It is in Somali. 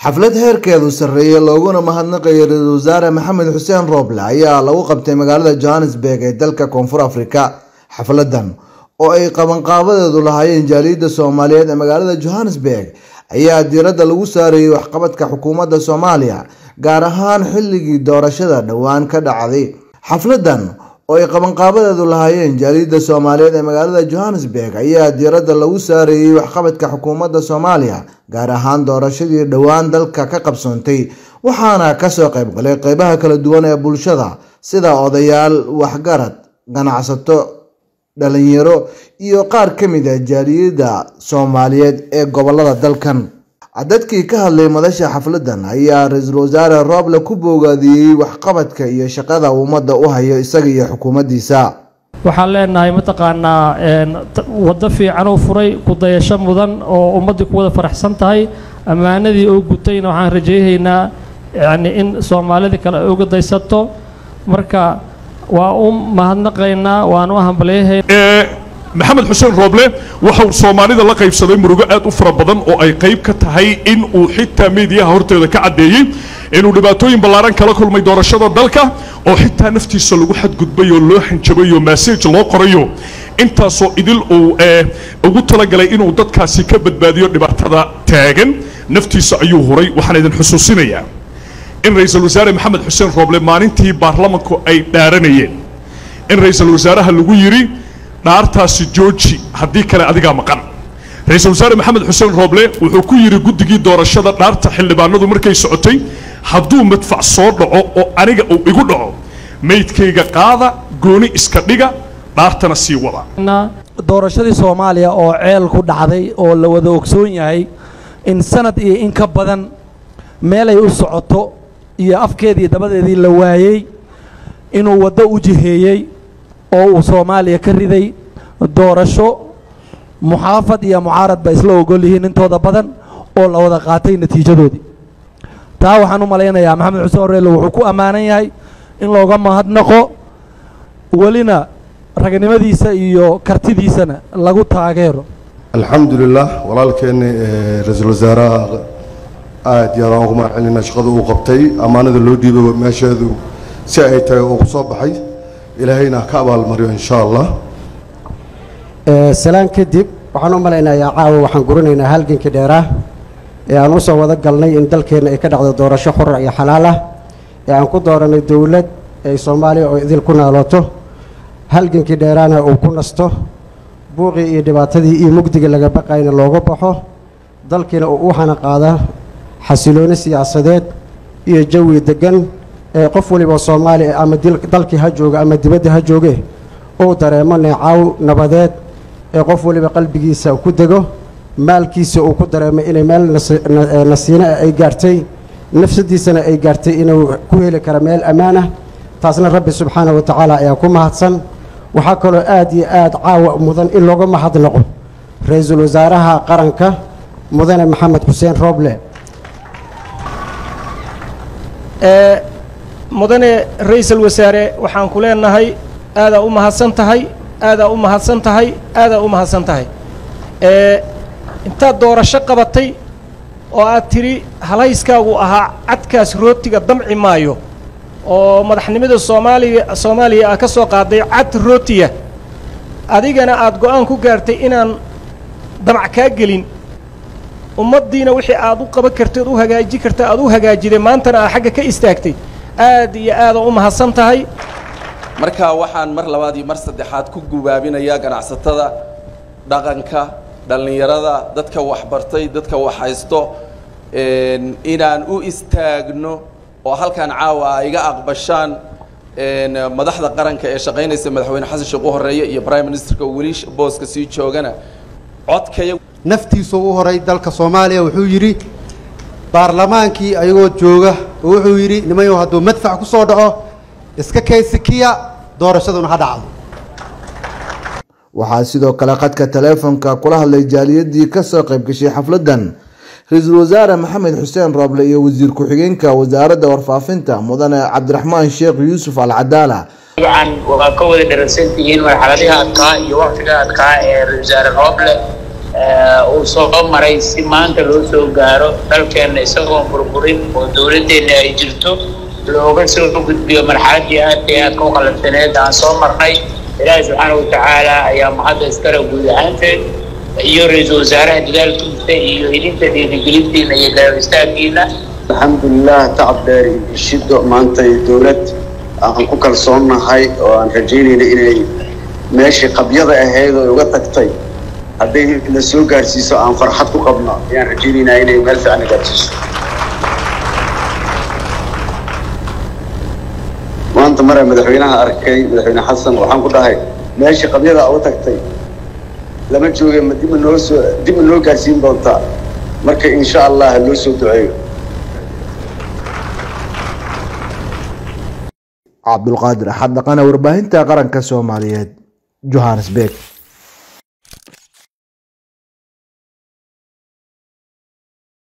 xaflad heerkeedu sarreeyay looguna mahadnaqayo ra-iisul wasaare maxamed xuseen rooble ayaa lagu qabtay magaalada johannesburg ee dalka koonfur afrika xafladan oo ay qabanqaabadeedu lahaayeen jaaliyadda soomaaliyeed ee magaalada johannesburg ayaa diiradda lagu saarayay waxqabadka xukuumadda soomaaliya gaar ahaan xilligii doorashada dhowaan ka dhacday xafladan oo ay qabanqaabadeedu lahaayeen jaaliyadda soomaaliyeed ee magaalada johannesburg ayaa diiradda lagu saarayay waxqabadka xukuumadda soomaaliya gaar ahaan doorashadii dhowaan dalka ka qabsoontay waxaana kasoo qaybgalay qeybaha kala duwan ee bulshada sida odayaal waxgarad ganacsato dhalinyaro iyo qaar ka mid a jaaliyadda soomaaliyeed ee gobolada dalkan dadkii ka hadlay madasha xafladan ayaa ra-iisul wasaare rooble ku boogaadiyey waxqabadka iyo shaqada ummadda u hayo isaga iyo xukuumaddiisa waxaan leenahay mataqaanaa waddo fiican oo furay kudayasho mudan oo ummaddii ku wada faraxsan tahay ammaanadii oo gutayna waxaan rajaynaynaa yani in soomaalida kale ay uga daysato marka waa u mahadnaqaynaa waan u hambalyahaynaa maxamed xuseen rooble waxa uu soomaalida la qaybsaday murugo aad u fara badan oo ay qayb ka tahay in uu xitaa miidiyaha horteeda ka caddeeyey inuu dhibaatooyin ballaaran kala kulmay doorashada dalka oo xitaa naftiisa lagu xadgudbay oo loo xanjabay oo massage loo qorayo intaasoo idil uu ugu talagalay inuu dadkaasi ka badbaadiyo dhibaatada taagan naftiisa ayuu huray waxaan idin xusuusinayaa in ra-iisul wasaare maxamed xuseen rooble maalintii baarlamanku ay dhaaranayeen in ra-iisul wasaaraha lagu yidhi dhaartaasi jooji haddii kale adigaa maqan ra-iisul wasaare maxamed xuseen rooble wuxuu ku yidhi guddigii doorashada dhaarta xildhibaanadu markay socotay hadduu madfac soo dhaco oo aniga uu igu dhaco maydkayga qaada gooni iska dhiga dhaartana sii wada doorashadii soomaaliya oo ceel ku dhacday oo la wada ogsoon yahay in sanad iyo in ka badan meelay u socoto iyo afkeedii dabadeedii la waayey inuu waddo u jiheeyey oo uu soomaaliya ka riday doorasho muxaafad iyo mucaarad ba isla ogol yihiin intooda badan oo la wada qaatay natiijadoodii taa waxaan u malaynayaa maxamed xuseen horeele wuxuu ku ammaanan yahay in looga mahadnaqo welina ragnimadiisa iyo kartidiisana lagu taageero alxamdulilah walaalkeenna ra-iisul wasaaraha aad iyo aad aan ugu mahad celinaa shaqada uu qabtay ammaanada loo dhiibay meesheedu si ay tahay uu ku soo baxay ilaahayna ka abaalmariyo insha allah salaan kadib waxaan u malaynayaa caawa waxaan gurinaynaa halgankii dheeraah ee aan usoo wada galnay in dalkeenna ay ka dhacdo doorasho xura iyo xalaal ah ee aan ku dooranay dowlad ay soomaaliya oo idil ku naalooto halgankii dheeraana uu ku nasto buuqii iyo dhibaatadii iyo mugdiga laga baqayna looga baxo dalkiina uu u xana qaada xasilooni siyaasadeed iyo jawi deggan ee qof waliba soomaaliya ama dalkii ha jooga ama dibadda ha jooge uu dareemo neecaw nabadeed ee qof waliba qalbigiisa ku dego maalkiisa uu ku dareemay inay meel nasiino ay gaartay nafsadiisana ay gaartay inuu ku heli karo meel ammaan ah taasna rabbi subxaana wa tacaala ayaa ku mahadsan waxaa kaloo aad iyo aad caawa mudan in looga mahadnaqo ra-iisul wasaaraha qaranka mudane maxamed xuseen rooble mudane ra-iisul wasaare waxaan ku leenahay aadaa u mahadsan tahay aadaa u mahadsan tahay aadaa u mahadsan tahay intaad doorasho qabatay oo aad tidhi halayskaagu ahaa cadkaas rootiga damci maayo oo madaxnimada soomaaliya soomaaliya aa ka soo qaaday cad rootiya adigana aad go-aan ku gaartay inaan damac kaa gelin ummaddiina wixii aad u qaban kartay ood u hagaaji karta aad u hagaajiday maantana aad xagga ka istaagtay aad iyo aada u mahadsan tahay marka waxaan mar labaad iyo mar saddexaad ku gubaabinayaa ganacsatada dhaqanka dhallinyarada dadka waxbartay dadka waxhaysto inaan u istaagno oo halkan caawa ay iga aqbashaan madaxda qaranka ee shaqaynaysa madaxweyne xasan sheekh u horeeya iyo prime ministerka weli booska sii joogana codkaya naftiisu u horay dalka soomaaliya wuxuu yidhi baarlamaankii ayagoo jooga oo wuxuu yidhi nimayow hadduu madfac ku soo dhaco iska kaysikiya doorashaduna ha dhacdo waxaa sidoo kale khadka taleefonka kula hadlay jaaliyadii kasoo qayb gashay xafladan ra-iisul wasaare maxamed xuseen rooble iyo wasiir ku-xigeenka wasaaradda warfaafinta mudane cabdiraxmaan sheekh yuusuf al cadaala dabcan waa ka wada dhararsan tihiin marxaladiha adkaa iyo waqtiga adkaa ee ra-isul wasaare rooble uu soo maray si maanta loo soo gaaro dalkeenna isagoon burburin oo dowladdeenna ay jirto looga soo gudbiyo marxaladdii aad iyo aadka u qalabsaneed aan soo marnay ilaahi subxaana wa tacaala ayaa mahadda iskale guud ahaanteed iyo ra-iisul wasaaraha dadaalkiisa iyo idinta dhiirigelintiina iyo garab istaagkiina alxamdulilah tacab dheer iyo shido maanta dowlad aan ku kalsoonnahay oo aan rajaynayna inay meeshii qabyada ahayd oo uga tagtay hadday na soo gaarsiiso aan farxad ku qabno ayaan rajaynaynaa inay meel fiican gaarsiiso maanta mara madaxweynaha arkay madaxweyne xasan waxaan ku dhahay meeshii qabyada uga tagtay lama jooge ma dib ma noo soo dib ma noo gaarsiin doontaa marka insha allah loo soo duceeyo cabdulqaadir axad dhaqane warbaahinta qaranka soomaaliyeed johannesburg